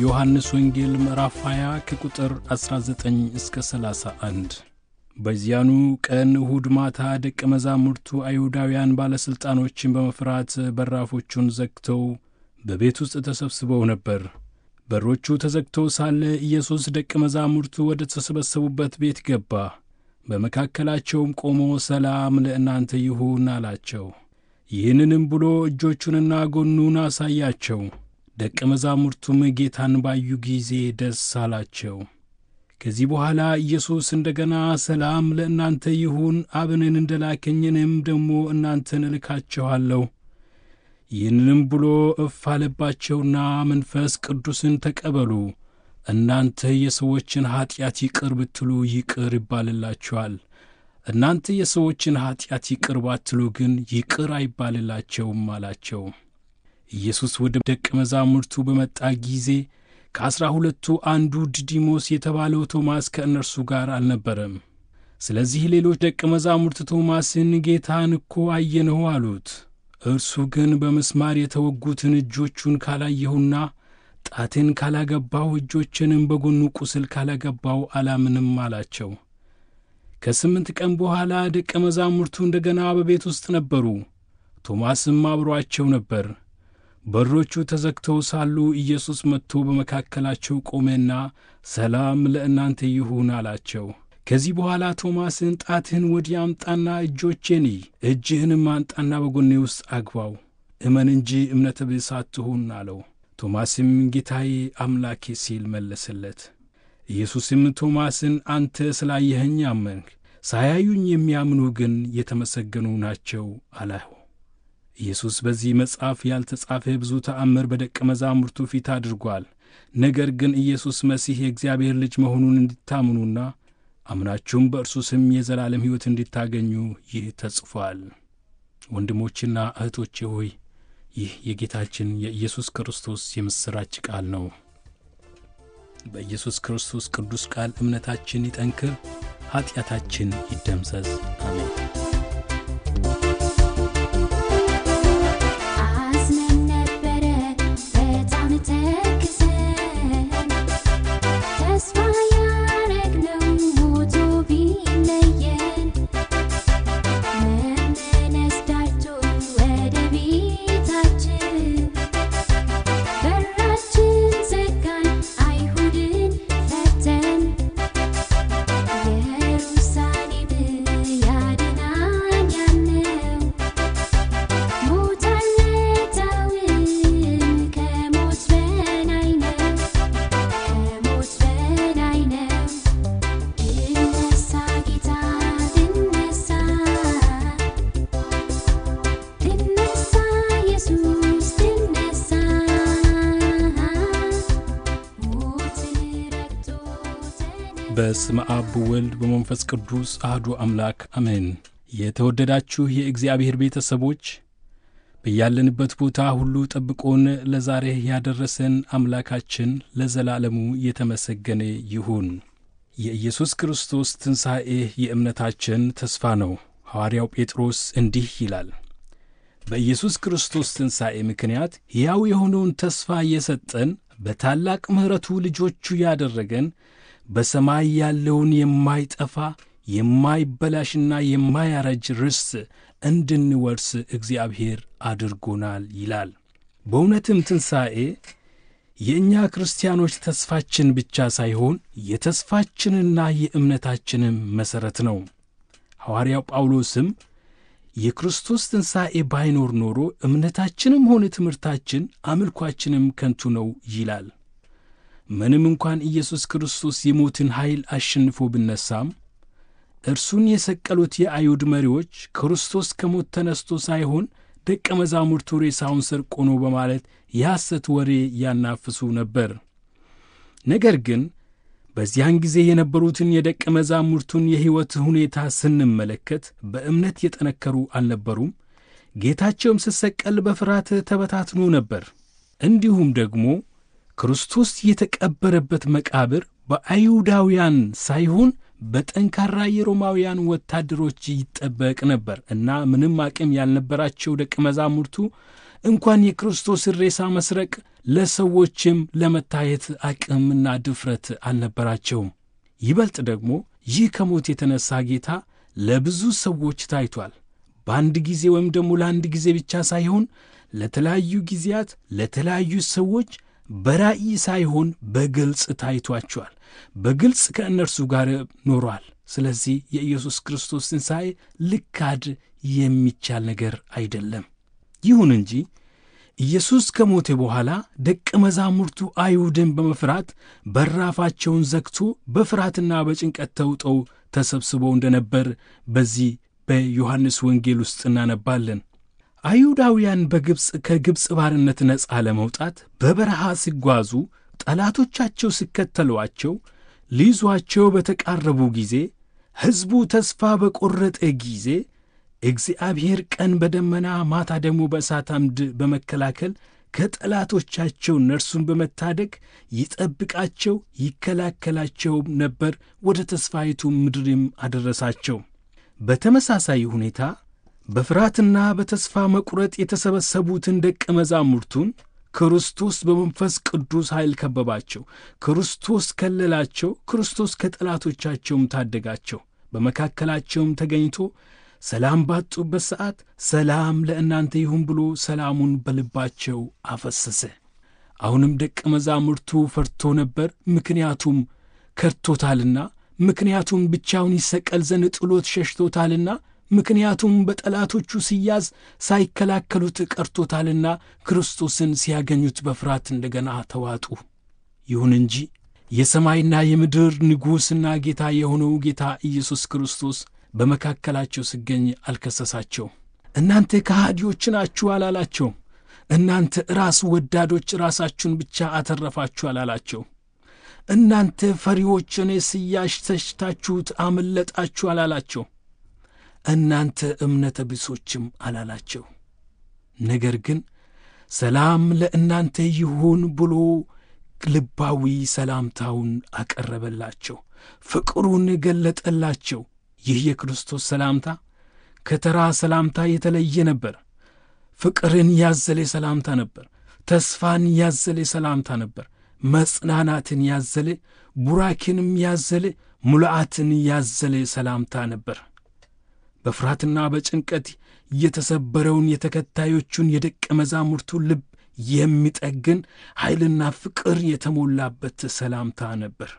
የዮሐንስ ወንጌል ምዕራፍ 20 ከቁጥር 19 እስከ 31። በዚያኑ ቀን እሁድ ማታ ደቀ መዛሙርቱ አይሁዳውያን ባለሥልጣኖችን በመፍራት በራፎቹን ዘግተው በቤት ውስጥ ተሰብስበው ነበር። በሮቹ ተዘግተው ሳለ ኢየሱስ ደቀ መዛሙርቱ ወደ ተሰበሰቡበት ቤት ገባ። በመካከላቸውም ቆሞ ሰላም ለእናንተ ይሁን አላቸው። ይህንንም ብሎ እጆቹንና ጎኑን አሳያቸው። ደቀ መዛሙርቱም ጌታን ባዩ ጊዜ ደስ አላቸው። ከዚህ በኋላ ኢየሱስ እንደ ገና ሰላም ለእናንተ ይሁን፣ አብንን እንደ ላከኝ እኔም ደግሞ እናንተን እልካችኋለሁ። ይህንንም ብሎ እፍ አለባቸውና መንፈስ ቅዱስን ተቀበሉ። እናንተ የሰዎችን ኀጢአት ይቅር ብትሉ ይቅር ይባልላችኋል። እናንተ የሰዎችን ኀጢአት ይቅር ባትሉ ግን ይቅር አይባልላቸውም አላቸው። ኢየሱስ ወደ ደቀ መዛሙርቱ በመጣ ጊዜ ከዐሥራ ሁለቱ አንዱ ዲዲሞስ የተባለው ቶማስ ከእነርሱ ጋር አልነበረም። ስለዚህ ሌሎች ደቀ መዛሙርት ቶማስን ጌታን እኮ አየንሁ አሉት። እርሱ ግን በምስማር የተወጉትን እጆቹን ካላየሁና ጣቴን ካላገባው እጆችንም በጎኑ ቁስል ካላገባው አላምንም አላቸው። ከስምንት ቀን በኋላ ደቀ መዛሙርቱ እንደ ገና በቤት ውስጥ ነበሩ። ቶማስም አብሮአቸው ነበር። በሮቹ ተዘግተው ሳሉ ኢየሱስ መጥቶ በመካከላቸው ቆመና ሰላም ለእናንተ ይሁን አላቸው። ከዚህ በኋላ ቶማስን ጣትህን ወዲህ አምጣና እጆቼን እይ፣ እጅህንም አንጣና በጎኔ ውስጥ አግባው፣ እመን እንጂ እምነተ ቢስ አትሁን አለው። ቶማስም ጌታዬ አምላኬ ሲል መለሰለት። ኢየሱስም ቶማስን አንተ ስላየኸኝ አመንህ፣ ሳያዩኝ የሚያምኑ ግን የተመሰገኑ ናቸው አለው። ኢየሱስ በዚህ መጽሐፍ ያልተጻፈ ብዙ ተአምር በደቀ መዛሙርቱ ፊት አድርጓል። ነገር ግን ኢየሱስ መሲህ የእግዚአብሔር ልጅ መሆኑን እንዲታምኑና አምናችሁም በእርሱ ስም የዘላለም ሕይወት እንዲታገኙ ይህ ተጽፏል። ወንድሞችና እህቶቼ ሆይ ይህ የጌታችን የኢየሱስ ክርስቶስ የምሥራች ቃል ነው። በኢየሱስ ክርስቶስ ቅዱስ ቃል እምነታችን ይጠንክር፣ ኀጢአታችን ይደምሰስ። አሜን። አዝነን ነበረ በጣም ተክዘን ተስፋ ያረግነው ሞቶ ቢለየን መመለስ ዳርቶ ወደ ቤታችን በራችን ዘጋን አይሁድን ፈተን ኢየሩሳሌም ያድናን ያልነው ሞት አልመታውም ከሞት በላይ ነው ከሞት በላይ ነው ድነሳ ጌታ ድነሳ ድነሳ ኢየሱስ ድነሳ ሞትን ረግጦ ተነሳ በስመ አብ በወልድ በመንፈስ ቅዱስ አህዱ አምላክ አሜን። የተወደዳችሁ የእግዚአብሔር ቤተሰቦች በያለንበት ቦታ ሁሉ ጠብቆን ለዛሬ ያደረሰን አምላካችን ለዘላለሙ የተመሰገነ ይሁን። የኢየሱስ ክርስቶስ ትንሣኤ የእምነታችን ተስፋ ነው። ሐዋርያው ጴጥሮስ እንዲህ ይላል፣ በኢየሱስ ክርስቶስ ትንሣኤ ምክንያት ሕያው የሆነውን ተስፋ እየሰጠን በታላቅ ምሕረቱ ልጆቹ ያደረገን በሰማይ ያለውን የማይጠፋ የማይበላሽና የማያረጅ ርስት እንድንወርስ እግዚአብሔር አድርጎናል ይላል። በእውነትም ትንሣኤ የእኛ ክርስቲያኖች ተስፋችን ብቻ ሳይሆን የተስፋችንና የእምነታችንም መሠረት ነው። ሐዋርያው ጳውሎስም የክርስቶስ ትንሣኤ ባይኖር ኖሮ እምነታችንም ሆነ ትምህርታችን አምልኳችንም ከንቱ ነው ይላል። ምንም እንኳን ኢየሱስ ክርስቶስ የሞትን ኃይል አሸንፎ ብነሳም እርሱን የሰቀሉት የአይሁድ መሪዎች ክርስቶስ ከሞት ተነስቶ ሳይሆን ደቀ መዛሙርቱ ሬሳውን ሰርቆ ነው በማለት የሐሰት ወሬ ያናፍሱ ነበር። ነገር ግን በዚያን ጊዜ የነበሩትን የደቀ መዛሙርቱን የሕይወት ሁኔታ ስንመለከት በእምነት የጠነከሩ አልነበሩም። ጌታቸውም ሲሰቀል በፍርሃት ተበታትኖ ነበር። እንዲሁም ደግሞ ክርስቶስ የተቀበረበት መቃብር በአይሁዳውያን ሳይሆን በጠንካራ የሮማውያን ወታደሮች ይጠበቅ ነበር እና ምንም አቅም ያልነበራቸው ደቀ መዛሙርቱ እንኳን የክርስቶስን ሬሳ መስረቅ ለሰዎችም ለመታየት አቅምና ድፍረት አልነበራቸውም። ይበልጥ ደግሞ ይህ ከሞት የተነሣ ጌታ ለብዙ ሰዎች ታይቷል። በአንድ ጊዜ ወይም ደግሞ ለአንድ ጊዜ ብቻ ሳይሆን ለተለያዩ ጊዜያት ለተለያዩ ሰዎች በራእይ ሳይሆን በግልጽ ታይቷቸዋል። በግልጽ ከእነርሱ ጋር ኖሯል። ስለዚህ የኢየሱስ ክርስቶስ ትንሣኤ ልካድ የሚቻል ነገር አይደለም። ይሁን እንጂ ኢየሱስ ከሞተ በኋላ ደቀ መዛሙርቱ አይሁድን በመፍራት በራፋቸውን ዘግቶ በፍርሃትና በጭንቀት ተውጠው ተሰብስበው እንደነበር በዚህ በዮሐንስ ወንጌል ውስጥ እናነባለን። አይሁዳውያን በግብፅ ከግብፅ ባርነት ነፃ ለመውጣት በበረሃ ሲጓዙ ጠላቶቻቸው ሲከተሏቸው ሊይዟቸው በተቃረቡ ጊዜ ሕዝቡ ተስፋ በቈረጠ ጊዜ እግዚአብሔር ቀን በደመና ማታ ደግሞ በእሳት አምድ በመከላከል ከጠላቶቻቸው እነርሱን በመታደግ ይጠብቃቸው ይከላከላቸውም ነበር። ወደ ተስፋይቱ ምድርም አደረሳቸው። በተመሳሳይ ሁኔታ በፍርሃትና በተስፋ መቁረጥ የተሰበሰቡትን ደቀ መዛሙርቱን ክርስቶስ በመንፈስ ቅዱስ ኃይል ከበባቸው። ክርስቶስ ከለላቸው። ክርስቶስ ከጠላቶቻቸውም ታደጋቸው። በመካከላቸውም ተገኝቶ ሰላም ባጡበት ሰዓት ሰላም ለእናንተ ይሁን ብሎ ሰላሙን በልባቸው አፈሰሰ። አሁንም ደቀ መዛሙርቱ ፈርቶ ነበር፣ ምክንያቱም ከድቶታልና፣ ምክንያቱም ብቻውን ይሰቀል ዘንድ ጥሎት ሸሽቶታልና፣ ምክንያቱም በጠላቶቹ ሲያዝ ሳይከላከሉት ቀርቶታልና ክርስቶስን ሲያገኙት በፍርሃት እንደገና ተዋጡ። ይሁን እንጂ የሰማይና የምድር ንጉሥና ጌታ የሆነው ጌታ ኢየሱስ ክርስቶስ በመካከላቸው ሲገኝ አልከሰሳቸው። እናንተ ከሃዲዎች ናችሁ አላላቸው። እናንተ ራስ ወዳዶች ራሳችሁን ብቻ አተረፋችሁ አላላቸው። እናንተ ፈሪዎች እኔ ስያሽ ተሽታችሁት አመለጣችሁ አላላቸው። እናንተ እምነተ ቢሶችም አላላቸው። ነገር ግን ሰላም ለእናንተ ይሁን ብሎ ልባዊ ሰላምታውን አቀረበላቸው፣ ፍቅሩን ገለጠላቸው። ይህ የክርስቶስ ሰላምታ ከተራ ሰላምታ የተለየ ነበር። ፍቅርን ያዘለ ሰላምታ ነበር። ተስፋን ያዘለ ሰላምታ ነበር። መጽናናትን ያዘለ ቡራኬንም ያዘለ ሙሉዓትን ያዘለ ሰላምታ ነበር። በፍርሃትና በጭንቀት የተሰበረውን የተከታዮቹን የደቀ መዛሙርቱ ልብ የሚጠግን ኃይልና ፍቅር የተሞላበት ሰላምታ ነበር።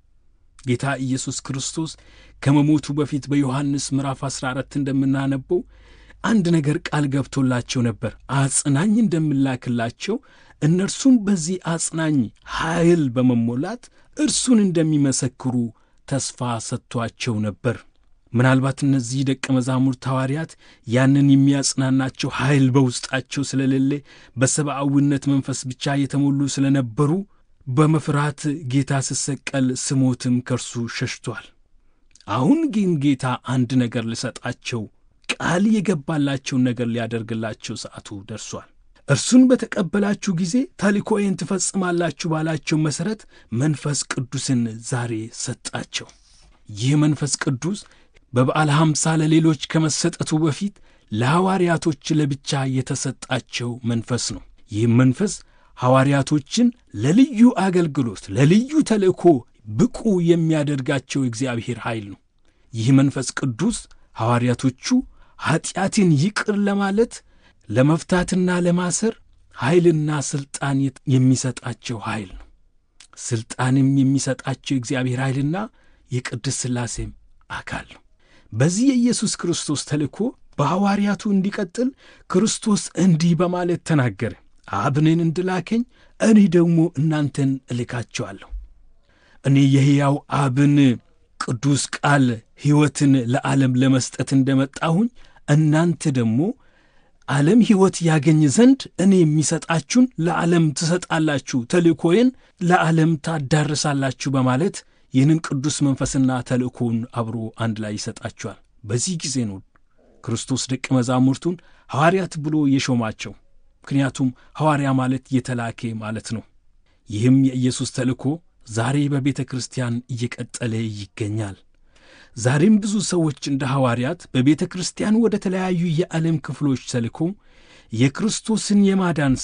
ጌታ ኢየሱስ ክርስቶስ ከመሞቱ በፊት በዮሐንስ ምዕራፍ 14 እንደምናነበው አንድ ነገር ቃል ገብቶላቸው ነበር። አጽናኝ እንደምላክላቸው እነርሱም በዚህ አጽናኝ ኃይል በመሞላት እርሱን እንደሚመሰክሩ ተስፋ ሰጥቷቸው ነበር። ምናልባት እነዚህ ደቀ መዛሙርት ሐዋርያት ያንን የሚያጽናናቸው ኃይል በውስጣቸው ስለሌለ በሰብአዊነት መንፈስ ብቻ የተሞሉ ስለነበሩ በመፍራት ጌታ ሲሰቀል ስሞትም ከእርሱ ሸሽቷል። አሁን ግን ጌታ አንድ ነገር ሊሰጣቸው ቃል የገባላቸውን ነገር ሊያደርግላቸው ሰዓቱ ደርሷል። እርሱን በተቀበላችሁ ጊዜ ተልእኮዬን ትፈጽማላችሁ ባላቸው መሠረት መንፈስ ቅዱስን ዛሬ ሰጣቸው። ይህ መንፈስ ቅዱስ በበዓለ ሐምሳ ለሌሎች ከመሰጠቱ በፊት ለሐዋርያቶች ለብቻ የተሰጣቸው መንፈስ ነው። ይህም መንፈስ ሐዋርያቶችን ለልዩ አገልግሎት ለልዩ ተልእኮ ብቁ የሚያደርጋቸው እግዚአብሔር ኃይል ነው። ይህ መንፈስ ቅዱስ ሐዋርያቶቹ ኀጢአትን ይቅር ለማለት ለመፍታትና ለማሰር ኃይልና ሥልጣን የሚሰጣቸው ኃይል ነው። ሥልጣንም የሚሰጣቸው የእግዚአብሔር ኃይልና የቅድስት ሥላሴም አካል ነው። በዚህ የኢየሱስ ክርስቶስ ተልእኮ በሐዋርያቱ እንዲቀጥል ክርስቶስ እንዲህ በማለት ተናገረ። አብንን እንድላከኝ እኔ ደግሞ እናንተን እልካቸዋለሁ። እኔ የሕያው አብን ቅዱስ ቃል ሕይወትን ለዓለም ለመስጠት እንደመጣሁኝ እናንተ ደግሞ ዓለም ሕይወት ያገኝ ዘንድ እኔ የሚሰጣችሁን ለዓለም ትሰጣላችሁ፣ ተልእኮዬን ለዓለም ታዳርሳላችሁ በማለት ይህንን ቅዱስ መንፈስና ተልእኮውን አብሮ አንድ ላይ ይሰጣችኋል። በዚህ ጊዜ ነው ክርስቶስ ደቀ መዛሙርቱን ሐዋርያት ብሎ የሾማቸው። ምክንያቱም ሐዋርያ ማለት የተላኬ ማለት ነው። ይህም የኢየሱስ ተልእኮ ዛሬ በቤተ ክርስቲያን እየቀጠለ ይገኛል። ዛሬም ብዙ ሰዎች እንደ ሐዋርያት በቤተ ክርስቲያን ወደ ተለያዩ የዓለም ክፍሎች ተልኮ የክርስቶስን የማዳን ሥራ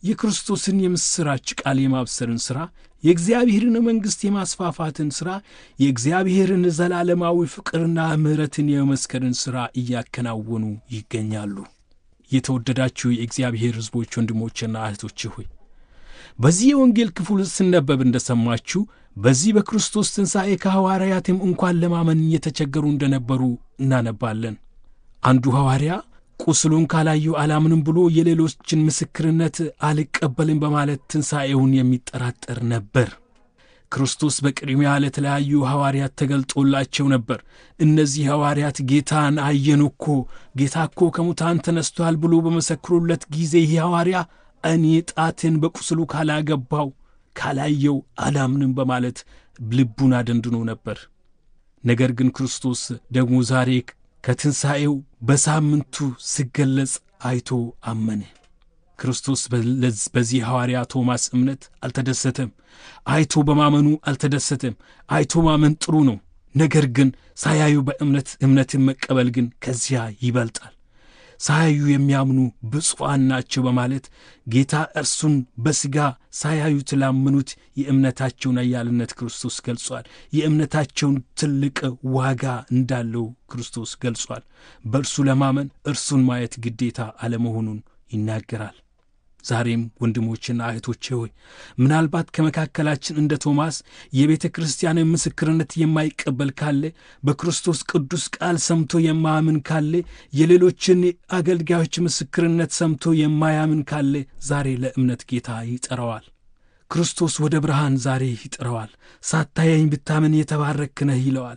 የክርስቶስን የምሥራች ቃል የማብሰርን ሥራ፣ የእግዚአብሔርን መንግሥት የማስፋፋትን ሥራ፣ የእግዚአብሔርን ዘላለማዊ ፍቅርና ምሕረትን የመመስከርን ሥራ እያከናወኑ ይገኛሉ። የተወደዳችሁ የእግዚአብሔር ሕዝቦች ወንድሞችና እህቶች ሆይ በዚህ የወንጌል ክፍል ስነበብ እንደሰማችሁ በዚህ በክርስቶስ ትንሣኤ ከሐዋርያትም እንኳን ለማመን እየተቸገሩ እንደነበሩ እናነባለን። አንዱ ሐዋርያ ቁስሉን ካላዩ አላምንም ብሎ የሌሎችን ምስክርነት አልቀበልም በማለት ትንሣኤውን የሚጠራጠር ነበር። ክርስቶስ በቅድሚያ ለተለያዩ ሐዋርያት ተገልጦላቸው ነበር። እነዚህ ሐዋርያት ጌታን አየን እኮ ጌታ እኮ ከሙታን ተነስቷል ብሎ በመሰክሩለት ጊዜ ይህ ሐዋርያ እኔ ጣትን በቁስሉ ካላገባው ካላየው አላምንም በማለት ልቡን አደንድኖ ነበር። ነገር ግን ክርስቶስ ደግሞ ዛሬ ከትንሣኤው በሳምንቱ ሲገለጽ አይቶ አመነ። ክርስቶስ በዚህ ሐዋርያ ቶማስ እምነት አልተደሰተም። አይቶ በማመኑ አልተደሰተም። አይቶ ማመን ጥሩ ነው። ነገር ግን ሳያዩ በእምነት እምነትን መቀበል ግን ከዚያ ይበልጣል። ሳያዩ የሚያምኑ ብፁዓን ናቸው በማለት ጌታ እርሱን በሥጋ ሳያዩት ላመኑት የእምነታቸውን አያልነት ክርስቶስ ገልጿል። የእምነታቸውን ትልቅ ዋጋ እንዳለው ክርስቶስ ገልጿል። በእርሱ ለማመን እርሱን ማየት ግዴታ አለመሆኑን ይናገራል። ዛሬም ወንድሞችና እህቶቼ ሆይ ምናልባት ከመካከላችን እንደ ቶማስ የቤተ ክርስቲያንን ምስክርነት የማይቀበል ካለ፣ በክርስቶስ ቅዱስ ቃል ሰምቶ የማያምን ካለ፣ የሌሎችን አገልጋዮች ምስክርነት ሰምቶ የማያምን ካለ ዛሬ ለእምነት ጌታ ይጠራዋል። ክርስቶስ ወደ ብርሃን ዛሬ ይጠራዋል። ሳታየኝ ብታምን የተባረክ ነህ ይለዋል።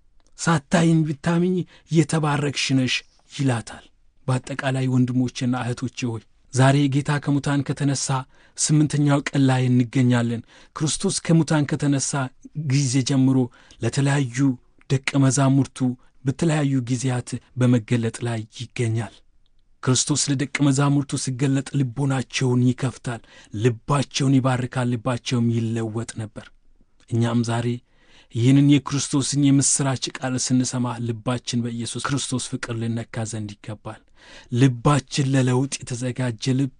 ሳታየኝ ብታምኝ የተባረክሽ ነሽ ይላታል። በአጠቃላይ ወንድሞቼና እህቶቼ ሆይ ዛሬ ጌታ ከሙታን ከተነሳ ስምንተኛው ቀን ላይ እንገኛለን። ክርስቶስ ከሙታን ከተነሳ ጊዜ ጀምሮ ለተለያዩ ደቀ መዛሙርቱ በተለያዩ ጊዜያት በመገለጥ ላይ ይገኛል። ክርስቶስ ለደቀ መዛሙርቱ ሲገለጥ ልቦናቸውን ይከፍታል፣ ልባቸውን ይባርካል፣ ልባቸውም ይለወጥ ነበር። እኛም ዛሬ ይህንን የክርስቶስን የምሥራች ቃል ስንሰማ ልባችን በኢየሱስ ክርስቶስ ፍቅር ልነካ ዘንድ ይገባል። ልባችን ለለውጥ የተዘጋጀ ልብ፣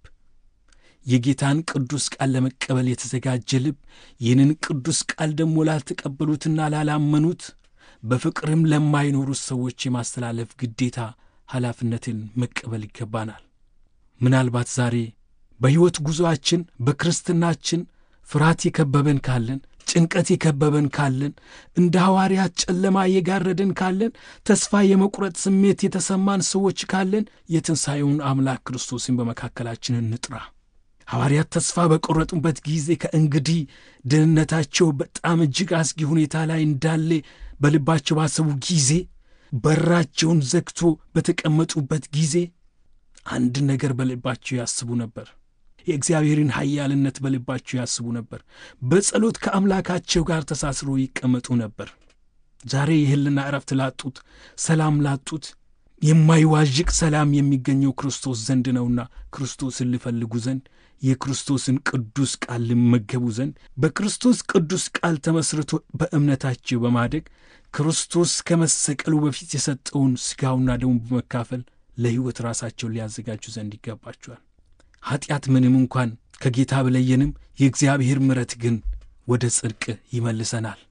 የጌታን ቅዱስ ቃል ለመቀበል የተዘጋጀ ልብ፣ ይህንን ቅዱስ ቃል ደግሞ ላልተቀበሉትና ላላመኑት በፍቅርም ለማይኖሩት ሰዎች የማስተላለፍ ግዴታ ኃላፊነትን መቀበል ይገባናል። ምናልባት ዛሬ በሕይወት ጉዞአችን በክርስትናችን ፍርሃት የከበበን ካለን ጭንቀት የከበበን ካለን እንደ ሐዋርያት ጨለማ የጋረደን ካለን ተስፋ የመቁረጥ ስሜት የተሰማን ሰዎች ካለን የትንሣኤውን አምላክ ክርስቶስን በመካከላችን እንጥራ። ሐዋርያት ተስፋ በቆረጡበት ጊዜ ከእንግዲህ ደህንነታቸው በጣም እጅግ አስጊ ሁኔታ ላይ እንዳለ በልባቸው ባሰቡ ጊዜ በራቸውን ዘግቶ በተቀመጡበት ጊዜ አንድ ነገር በልባቸው ያስቡ ነበር። የእግዚአብሔርን ኃያልነት በልባቸው ያስቡ ነበር። በጸሎት ከአምላካቸው ጋር ተሳስሮ ይቀመጡ ነበር። ዛሬ የሕልና ዕረፍት ላጡት፣ ሰላም ላጡት የማይዋዥቅ ሰላም የሚገኘው ክርስቶስ ዘንድ ነውና ክርስቶስን ሊፈልጉ ዘንድ የክርስቶስን ቅዱስ ቃል ሊመገቡ ዘንድ በክርስቶስ ቅዱስ ቃል ተመስርቶ በእምነታቸው በማደግ ክርስቶስ ከመሰቀሉ በፊት የሰጠውን ሥጋውና ደሙ በመካፈል ለሕይወት ራሳቸውን ሊያዘጋጁ ዘንድ ይገባቸዋል። ኀጢአት ምንም እንኳን ከጌታ ብለየንም የእግዚአብሔር ምሕረት ግን ወደ ጽድቅ ይመልሰናል።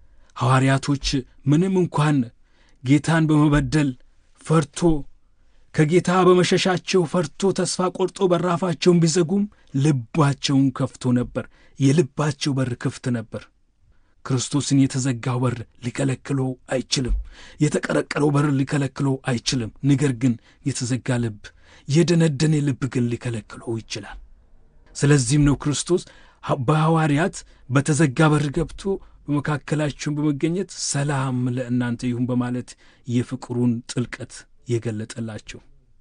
ሐዋርያቶች ምንም እንኳን ጌታን በመበደል ፈርቶ ከጌታ በመሸሻቸው ፈርቶ ተስፋ ቆርጦ በራፋቸውን ቢዘጉም ልባቸውን ከፍቶ ነበር። የልባቸው በር ክፍት ነበር። ክርስቶስን የተዘጋው በር ሊከለክለው አይችልም። የተቀረቀረው በር ሊከለክለው አይችልም። ነገር ግን የተዘጋ ልብ የደነደነ ልብ ግን ሊከለክለው ይችላል። ስለዚህም ነው ክርስቶስ በሐዋርያት በተዘጋ በር ገብቶ በመካከላቸውን በመገኘት ሰላም ለእናንተ ይሁን በማለት የፍቅሩን ጥልቀት የገለጠላቸው።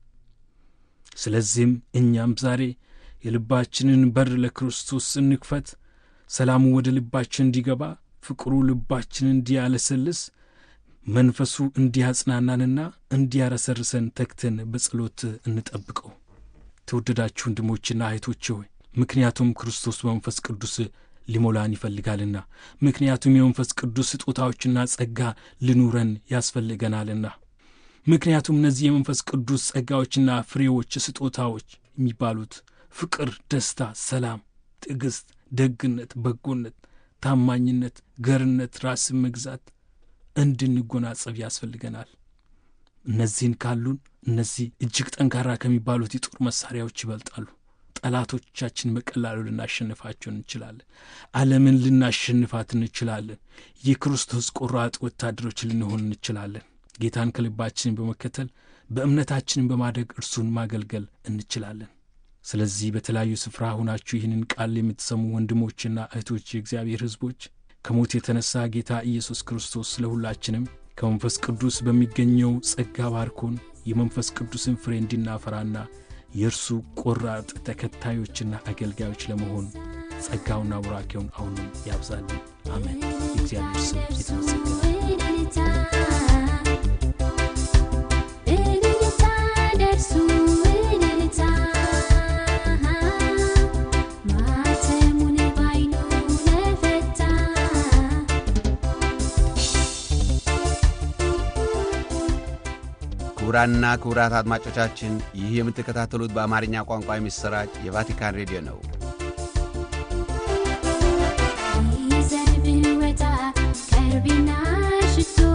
ስለዚህም እኛም ዛሬ የልባችንን በር ለክርስቶስ እንክፈት። ሰላሙ ወደ ልባችን እንዲገባ፣ ፍቅሩ ልባችን እንዲያለሰልስ፣ መንፈሱ እንዲያጽናናንና እንዲያረሰርሰን ተግተን በጸሎት እንጠብቀው። ተወደዳችሁ ወንድሞችና እህቶቼ ሆይ ምክንያቱም ክርስቶስ በመንፈስ ቅዱስ ሊሞላን ይፈልጋልና፣ ምክንያቱም የመንፈስ ቅዱስ ስጦታዎችና ጸጋ ሊኑረን ያስፈልገናልና፣ ምክንያቱም እነዚህ የመንፈስ ቅዱስ ጸጋዎችና ፍሬዎች፣ ስጦታዎች የሚባሉት ፍቅር፣ ደስታ፣ ሰላም፣ ትዕግሥት፣ ደግነት፣ በጎነት፣ ታማኝነት፣ ገርነት፣ ራስን መግዛት እንድንጎናጸፍ ያስፈልገናል። እነዚህን ካሉን እነዚህ እጅግ ጠንካራ ከሚባሉት የጦር መሳሪያዎች ይበልጣሉ። ጠላቶቻችን በቀላሉ ልናሸንፋቸው እንችላለን። ዓለምን ልናሸንፋት እንችላለን። የክርስቶስ ቆራጥ ወታደሮች ልንሆን እንችላለን። ጌታን ከልባችን በመከተል በእምነታችንን በማደግ እርሱን ማገልገል እንችላለን። ስለዚህ በተለያዩ ስፍራ ሆናችሁ ይህንን ቃል የምትሰሙ ወንድሞችና እህቶች፣ የእግዚአብሔር ሕዝቦች ከሞት የተነሳ ጌታ ኢየሱስ ክርስቶስ ለሁላችንም ከመንፈስ ቅዱስ በሚገኘው ጸጋ ባርኮን የመንፈስ ቅዱስን ፍሬ እንድናፈራና የእርሱ ቆራጥ ተከታዮችና አገልጋዮች ለመሆን ጸጋውና ቡራኬውን አሁንም ያብዛልን። አሜን። የእግዚአብሔር ስም የተመሰገነ እልልታ እልልታ ደርሱ እልልታ ማተሙን ባይኑ ለፈታ ክቡራንና ክቡራት አድማጮቻችን ይህ የምትከታተሉት በአማርኛ ቋንቋ የሚሰራጭ የቫቲካን ሬዲዮ ነው። ይዘን ብንወጣ ከርቤና ሽቶ